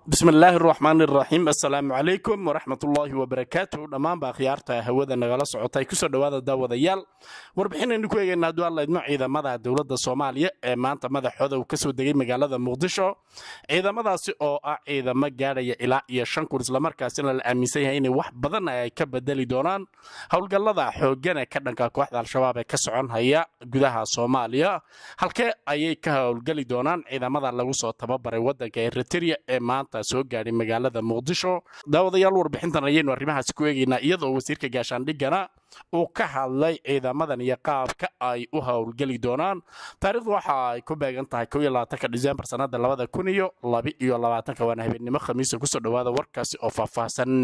bismi illaahi raxmaan iraxiim assalaamu calaykum waraxmatullaahi wabarakaatu dhammaanba akhyaarta hawada nagala socotay kusoo dhowaada daawadayaal warbixinaynu ku eegaynaa hadduu alla idmo ciidamada dowladda soomaaliya ee maanta madaxooda uu kasoo degay magaalada muqdisho ciidamadaasi oo ah ciidamo gaadhaya ilaa iyo shan kun islamarkaasina la aaminsan yahay inay wax badan ay ka bedeli doonaan howlgallada xooggan ee ka dhanka kooxda al-shabaab ee ka socon haya gudaha soomaaliya halkee ayay ka howlgeli doonaan ciidamada lagu soo tababaray waddanka eriteria ee maanta soo gaadhay magaalada muqdisho daawadayaal warbixintan ayaynu arrimahaasi ku eegaynaa iyadoo wasiirka gaashaandhigana uu ka hadlay ciidamadan iyo qaabka ay u howlgeli doonaan taariikhdu waxa ay ku beegan tahay ka disembar sanada labada kun iyo labaiyo labaatanka waana habeennimo khamiisa kusoo dhowaada warkaasi oo faahfaahsan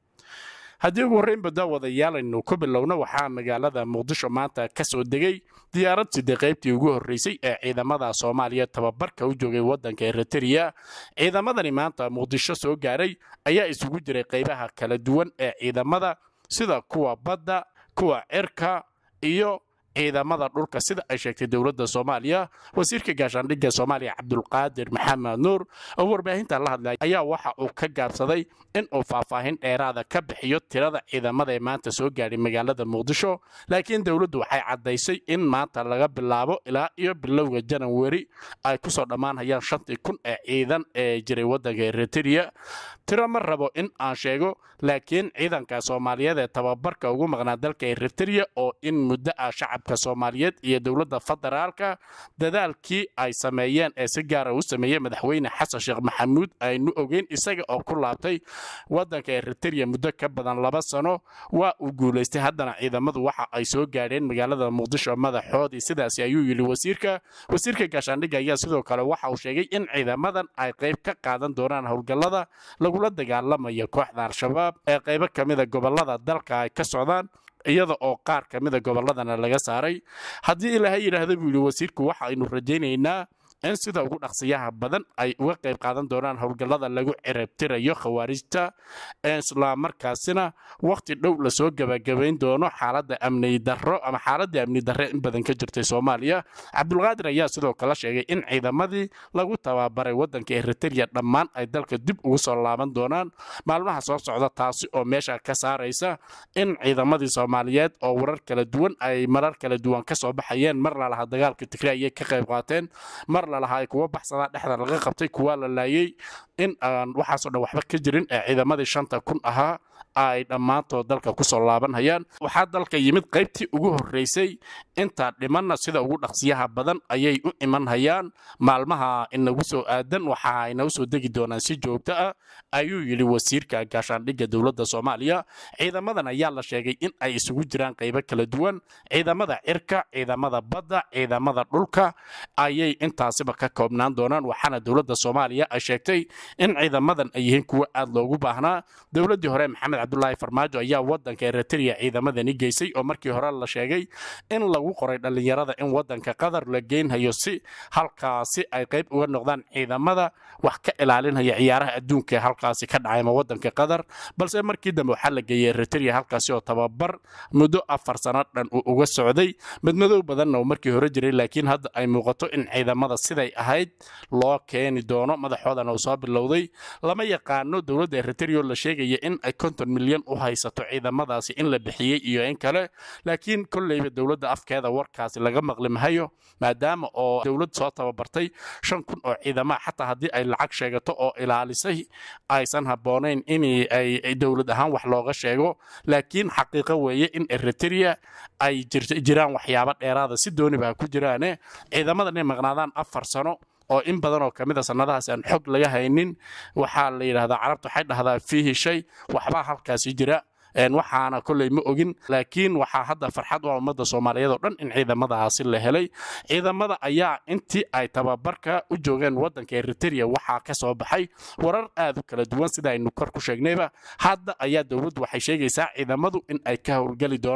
haddii ugu horreynba daawadayaal aynu ku bilowno waxaa magaalada muqdisho maanta ka soo degay diyaarad sidee qaybtii ugu horreysay ee ciidamada soomaaliya tababarka u joogay waddanka eriteria ciidamadani maanta muqdisho soo gaaray ayaa isugu jiray qaybaha kala duwan ee ciidamada sida kuwa badda kuwa cirka iyo ciidamada dhulka sida ay sheegtay dowladda soomaaliya wasiirka gaashaandhigga soomaaliya cabdulqaadir maxamed nuur oo warbaahinta la hadlay ayaa waxa uu ka gaabsaday in uu faahfaahin dheeraada ka bixiyo tirada ciidamada ee maanta soo gaadhay magaalada muqdisho laakiin dowladdu waxay caddaysay in maanta laga bilaabo ilaa iyo bilowga janawari ay kusoo dhammaanhayaan shantii kun ee ciidan ee jiray waddanka eriteria tiro ma rabo in aan sheego laakiin ciidanka soomaaliyeed ee tababarka ugu maqnaa dalka eriteria oo in muddo ah shacabka soomaaliyeed iyo dowladda federaalka dadaalkii ay sameeyeen ee si gaara u sameeyey madaxweyne xasan sheekh maxamuud aynu ogeyn isaga oo ku laabtay waddanka eriteria muddo ka badan laba sano waa uu guulaystay haddana ciidamadu waxa ay soo gaadheen magaalada muqdisho madaxoodii sidaasi ayuu yidhi wasiirka wasiirka gaashaandhigga ayaa sidoo kale waxa uu sheegay in ciidamadan ay qayb ka qaadan doonaan howlgallada lagula dagaalamayo kooxda al-shabaab ee qaybo ka mida gobollada dalka ay ka socdaan iyada oo qaar ka mida gobolladana laga saaray haddii ilaahay yidhaahda buu yidhi wasiirku waxa aynu rajaynaynaa in sida ugu dhaqsiyaha badan ay uga qayb qaadan doonaan howlgallada lagu ciribtirayo khawaarijta islamarkaasina wakhti dhow lasoo gebagabayn doono xaaladda amni darro ama xaaladda amni darre in badan ka jirtay soomaaliya cabdulqaadir ayaa sidoo kale sheegay in ciidamadii lagu tababaray waddanka eriteria dhammaan ay dalka dib ugu soo laaban doonaan maalmaha soo socda taasi oo meesha ka saaraysa in ciidamadii soomaaliyeed oo warar kala duwan ay marar kala duwan ka soo baxayeen mar lalaha dagaalka tigre ayay ka qayb qaateen mar lalahaa ay kuwa baxsadaa dhexda laga qabtay kuwaa la laayay in aan waxaasoo dhan waxba ka jirin ee ciidamadii shanta kun ahaa ay dhammaantood dalka kusoo laabanhayaan waxaa dalka yimid qaybtii ugu horreysay intaa dhimanna sida ugu dhaqsiyaha badan ayay u imanhayaan maalmaha inagu soo aadan waxa ay nagu soo degi doonaan si joogto ah ayuu yidhi wasiirka gaashaandhigga dowladda soomaaliya ciidamadan ayaa la sheegay in ay isugu jiraan qaybo kala duwan ciidamada cirka ciidamada badda ciidamada dhulka ayay intaasiba ka koobnaan doonaan waxaana dowladda soomaaliya ay sheegtay in ciidamadan ay yihiin kuwo aad loogu baahnaa dowladdii hore maxamed cabdulaahi farmaajo ayaa waddanka eriteria ciidamadani geysay oo markii hore la sheegay in lagu qoray dhallinyarada in waddanka qatar la geynhayo si halkaasi ay qayb uga noqdaan ciidamada wax ka ilaalinhaya ciyaaraha adduunka ee halkaasi ka dhacay ama waddanka qatar balse markii dambe waxaa la geeyey eriteria halkaasi oo tababar muddo afar sano dhan uu uga socday madmadow badanna uu markii hore jiray laakiin hadda ay muuqato in ciidamada siday ahayd loo keeni doono madaxoodana uu soo bilowday lama yaqaano dowladda eriteria oo la sheegaya in ay konton milyan u haysato ciidamadaasi in la bixiyey iyo in kale laakiin kolleyba dowladda afkeeda warkaasi laga maqli mahayo maadaama oo dowlad soo tababartay shan kun oo ciidamaha xataa haddii ay lacag sheegato oo ilaalisay aysan habboonayn in ay dowlad ahaan wax looga sheego laakiin xaqiiqo weeye in eriteria ay jiraan waxyaabo dheeraada si dooniba ha ku jiraane ciidamadan inay maqnaadaan afar sano oo in badan oo kamid a sannadahaas aan xog laga haynin waxaa la yidhahdaa carabta waxay dhahdaa fiihi shay waxbaa halkaasi jira waxaana kolley ma ogin laakiin waxaa hadda farxad u ah ummadda soomaaliyeed oo dhan in ciidamadaasi la helay ciidamada ayaa intii ay tababarka u joogeen waddanka eriteria waxaa ka soo baxay warar aad u kala duwan sida aynu kor ku sheegnayba hadda ayaa dowladdu waxay sheegaysaa ciidamadu in ay ka howlgeli doonaan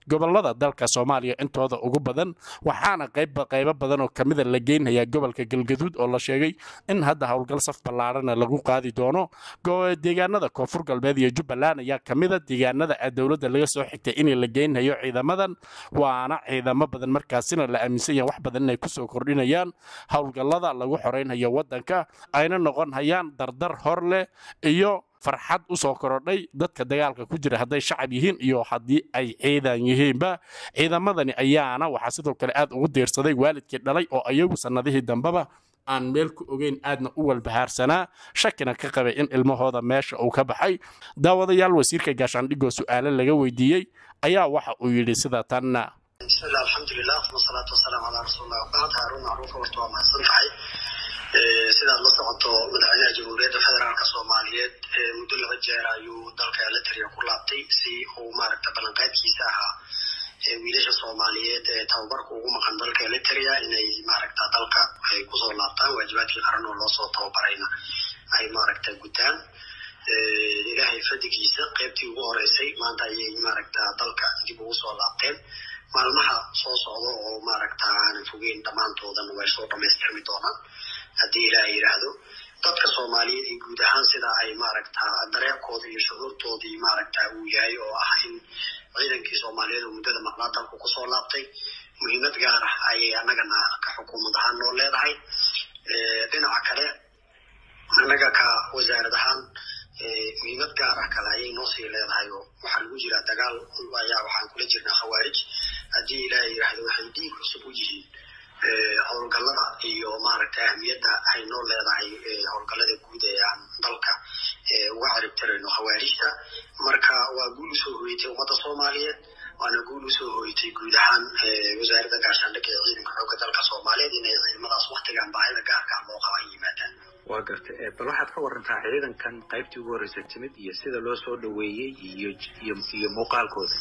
gobolada dalka soomaaliya intooda ugu badan waxaana qayba qaybo badan oo kamida la geynhayaa gobolka galgaduud oo la sheegay in hadda howlgal saf ballaarana lagu qaadi doono deegaanada koonfur galbeed iyo jubbaland ayaa kamida deegaanada dowladda laga soo xigtay in la geynhayo ciidamadan waana ciidamo badan markaasina la aaminsan yahay wax badan inay kusoo kordhinayaan howlgallada lagu xoreynhayo waddanka ayna noqon hayaan dardar hor leh iyo farxad u soo korodhay dadka dagaalka ku jira hadday shacab yihiin iyo haddii ay ciidan yihiinba ciidamadani ayaana waxaa sidoo kale aad ugu diirsaday waalidkii dhalay oo ayagu sannadihii dambeba aan meel ku ogeyn aadna u walbahaarsanaa shakina ka qabay in ilmahooda meesha uu ka baxay daawadayaal wasiirka gaashaandhigoo su'aalo laga weydiiyey ayaa waxa uu yidhi sida tanna bismillah alxamdulilah wasalaatu wasalaamu calaa rasuulillah wabacd haaruun macruufa horta waa mahadsan tahay sidaad la socoto madaxweynaha jamhuuriyadda federaalka soomaaliyeed muddo laba jeer ayuu dalka eliteria ku laabtay si uu maaragta ballanqaadkiisa ahaa wiilasha soomaaliyeed ee tababarka ugu maqan dalka eliteria inay maaragta dalka ay kusoo laabtaan waajibaadkii qaran oo loosoo tababarayna ay maaragta gutaan ilaahay fadigiisa qaybtii ugu horeysay maanta ayay maaragta dalka dib ugu soo laabteen maalmaha soo socda oo maaragta aanan fogeyn dhammaantoodan way soo dhamaystirmi doonaan haddii ilaah yidhaahdo dadka soomaaliyeed iyo guud ahaan sida ay maaragta dareerkooda iyo shucuurtoodii maaragta uu yahay oo ah in ciidankii soomaaliyeed oo muddada maqnaa dalku kusoo laabtay muhiimad gaar ah ayay annagana ka xukuumad ahaan noo leedahay dhinaca kale annaga ka wasaarad ahaan muhiimad gaar ah kale ayay noo sii leedahay oo waxaa lagu jiraa dagaal ayaa waxaan kula jirnaa khawaarij haddii ilaah yidhaahdo waxay dhiig cusub u yihiin howlgallada iyo maaragta ahmiyadda ay noo leedahay howlgallada guud ee aan dalka uga ciribtirayno khawaarijta marka waa guul usoo hoyatay ummadda soomaaliyeed waana guul usoo hoyatay guud ahaan wasaaradda gaashaandhigga ee ciidanka xoogga dalka soomaaliyeed inay ciidamadaas waktigan baahida gaarka ah loo qaba ay yimaadaan waa gartay bal waxaad ka warantaa ciidankan qaybtii ugu horreysa timid iyo sida loo soo dhoweeyey iyo iyo iyo muuqaalkooda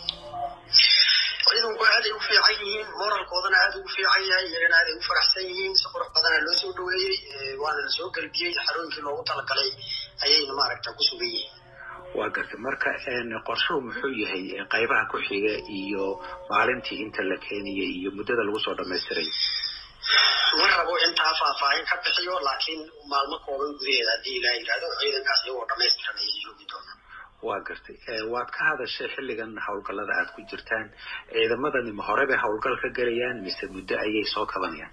ciidanku aaday u fiican yihiin moralkoodana aad ugu fiican yahay iyagana aaday u faraxsan yihiin si qurux badana loo soo dhoweeyey waana la soo galbiyey xarooyinkii loogu talagalay ayayna maaragta ku sugan yihiin waa gartay marka qorshuhu muxuu yahay qaybaha ku xiga iyo maalintii inta la keenayay iyo muddada lagu soo dhamaystiray ma rabo intaa faahfaahin ka bixiyo laakiin maalmo kooban gudaheeda haddii ilaa yidhahdo ciidankaas iyagoo dhamaystiran ayay joogi doonaan waa gartay waad ka hadashay xilligan howlgallada aad ku jirtaan ciidamadani ma hore bay howlgal ka gelayaan mise muddo ayay soo kabanayaan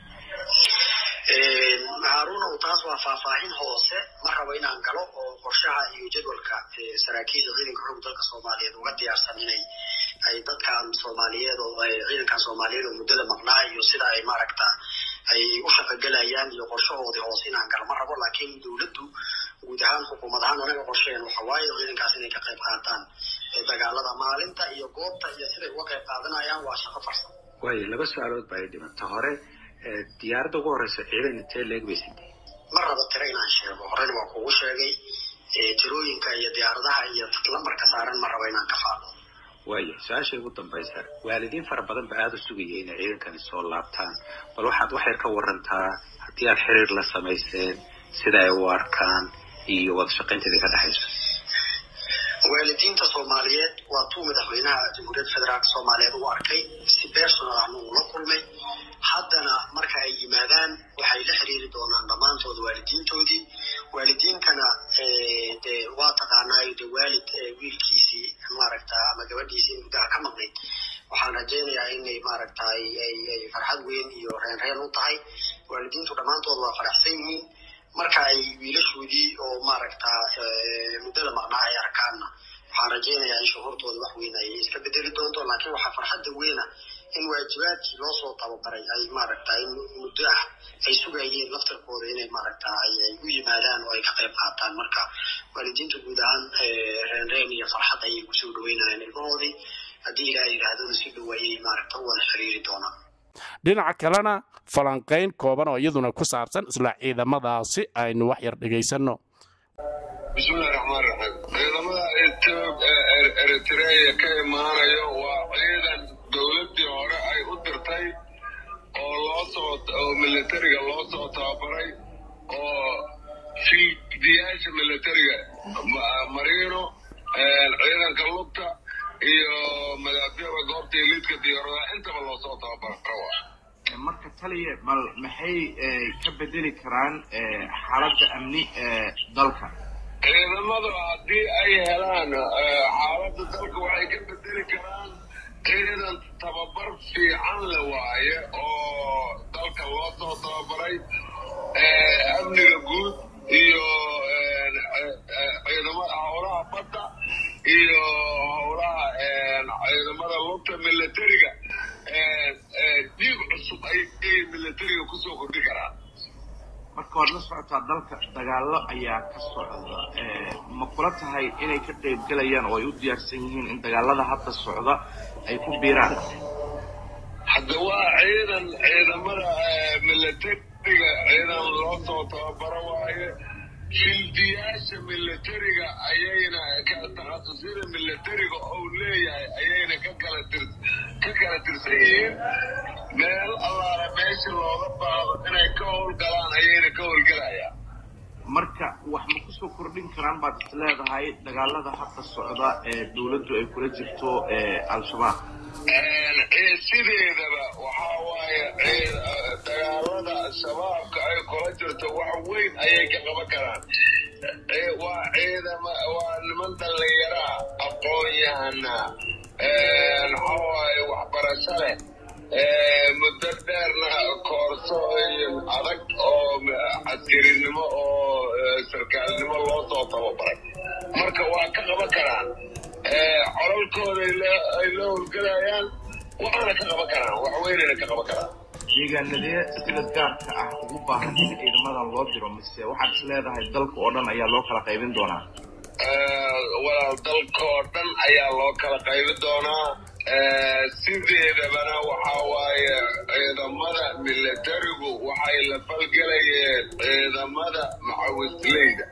haaruunow taas waa faahfaahin hoose ma rabo inaan galo oo qorshaha iyo jadwalka saraakiisha ciidanka xoog dalka soomaaliyeed uga diyaarsan inay ay dadkan soomaaliyeed oo ciidankan soomaaliyeed oo muddada maqnaa iyo sida ay maaragta ay u shaqogelayaan iyo qorshahoodii hoose inaan galo ma rabo laakiin dowladdu guud ahaan xukuumad ahaan anaga qorsheen waxa waaye ciidankaas inay ka qayb qaataan dagaalada maalinta iyo goobta iyo siday uga qayb qaadanayaan waa shaqo farsamo waayo laba su-aalood ba ay dhimanta hore diyaaradda ugu horeysa ciidan intee leeg bay sidee ma rabo tiro inaan sheego horena waa kugu sheegay tirooyinka iyo diyaaradaha iyo lambarka saaran ma rabo inaan ka faalo waaya su-aasha ugu dambaysa waalidiin fara badan ba aada u sugaya inay ciidankani soo laabtaan bal waxaad waxyar ka warantaa haddii aad xiriir la samayseen sida ay u arkaan iyo wada shaqaynteeda ka dhexayso waalidiinta soomaaliyeed waa tuu madaxweynaha jamhuuriyadda federaalka soomaaliyeed u arkay si personal ahna uu la kulmay haddana marka ay yimaadaan waxay la xiriiri doonaan dhammaantood waalidiintoodii waalidiintana de waa taqaanaayo de waalid wiilkiisii maaragta ama gabadhiisii muddaha ka maqnayd waxaan rajaynayaa inay maaragta ay farxad weyn iyo reenreen u tahay waalidiintu dhammaantood waa faraxsan yihiin marka ay wiilashoodii oo maaragta muddada maqnaa ay arkaanna waxaan rajaynayaa in shuhuurtooda wax weyn ay iska bedeli doonto laakiin waxaa farxadda weyna in waajibaadkii loo soo tababaray ay maaragta in muddo ah ay sugayeen laftarkooda inay maaragta ay u yimaadaan oo ay ka qayb qaataan marka waalidiinta guud ahaan reenreen iyo farxad ayay kusoo dhaweynayaan ilmahoodii haddii ilaa yidhaahdona si dhow ayay maaragta u wada xiriiri doonaan dhinaca kalena falanqayn kooban oo iyaduna ku saabsan isla ciidamadaasi aynu wax yar dhegaysanno bismillahi raxmaan raxiim ciidamada eritreya ka imaanayo waa ciidan dowladdii hore ay u dirtay oo loo soo oo militariga loo soo tababaray oo fiidiyaasha militariga mariino ciidanka lugta iyo madaafiicda goobta liidka diyaaradaha intaba loosoo tababaro waa marka taliya bal maxay ka bedeli karaan xaaladda amni ee dalka ciidamadu haddii ay helaan xaaladda dalka waxay ka bedeli karaan ciidan tababar fiican le waaye oo dalka loo soo tababaray amniga guud iyo ciidamada howlaha badda iyo howlaha ciidamada lugta militariga dhiig cusub ayay militariga kusoo kordhi karaan marka waad la socotaa dalka dagaallo ayaa ka socda ma kula tahay inay ka qayb gelayaan oo ay u diyaarsan yihiin in dagaalada hadda socda ay ku biiraan hadda waa ciidan ciidamada militariga ciidan loo soo tababaro waaye fildiyaasha militariga ayayna takasusyada militariga ou leeyahay ayayna ka kala tir ka kala tirsan yihiin meel allaala meesha looga baado inay ka howlgalaan ayayna ka howlgelayaan marka wax ma kusoo kordhin karaan baad is leedahay dagaalada hadda socda ee dawladdu ay kula jirto al-shabaab sideedaba waxaa waaye dagaalada shabaabka ay kula jirto wax weyn ayay ka qaban karaan waa ciidama waa niman dhallinyaraa aqoon-yahana maxawaaye waxbarasho leh muddo dheerna koorsooyin adag oo caskirinimo oo sarkaalnimo loo soo tababaray marka waa ka qaban karaan colalkooda ay la howlgelayaan waxaana ka qaban karaan wax weynayna ka qaban karaan deegaanadee sida gaarka ah ugu baahan in ciidamadan loo diro mise waxaad is leedahay dalka oo dhan ayaa loo kala qaybin doonaa walaal dalka oo dhan ayaa loo kala qaybin doonaa sideedabana waxaa waaye ciidamada militarigu waxay la falgelayeen ciidamada macawisleyda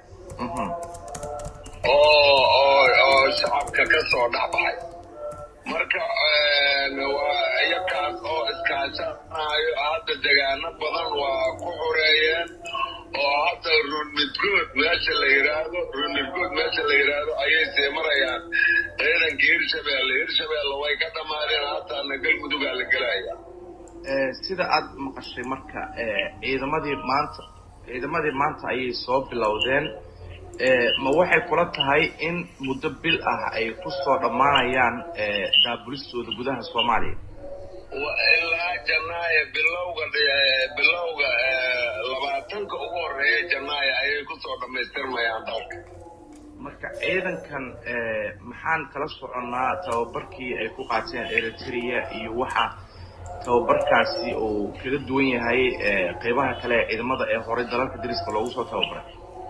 oo oo oo shacabka ka soo dhexbaxay marka waa iyakaas oo iskaashanayo hadda degaano badan waa ku xoreeyeen oo hadda runmidgood meesha la yidhaahdo runmidgood meesha la yidhaahdo ayay sii marayaan ciidanka hirshabeelle hirshabeelle way ka dhammaadeen hataana galmudugaa la gelaya sida aad maqashay marka ciidamadii maanta ciidamadii maanta ayay soo bilowdeen ma waxay kula tahay in muddo bil ah ay ku soo dhammaanayaan daabulistooda gudaha soomaaliya ilaa janaayo bilowga bilowga labaatanka ugu horeeya janaayo ayay kusoo dhammaystirmayaan dalka marka ciidankan maxaan kala soconnaa tababarkii ay ku qaateen eritrea iyo waxa tababarkaasi uu kaga duwan yahay qeybaha kale ee ciidamada ee horey dalalka dariska loogu soo tababaray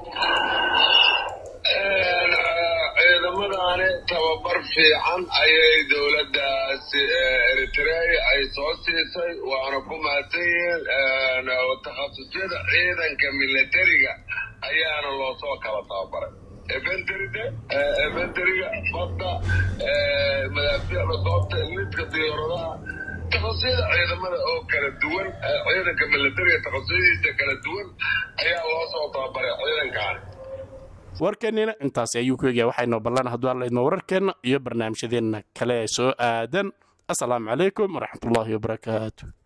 ciidamadaani tababar fiican ayay dowladdaasi eritrea ay soo siisay waana ku mahadsan yihiin takhasusyada ciidanka militariga ayaana loo soo kala tababaray efenterida efenteriga badda madaafiicda goobta lidka diyaaradaha takasusyada ciidamada oo kala duwan ciidanka militariga takasusyadiisa kala duwan ayaa loo soo tababaray ciidankaani warkeennina intaasi ayuu ku egaya waxaynoo ballan hadduu allaydno wararkeenna iyo barnaamijyadeenna kale ee soo aadan assalaamu calaykum waraxmatullaahi wabarakaatu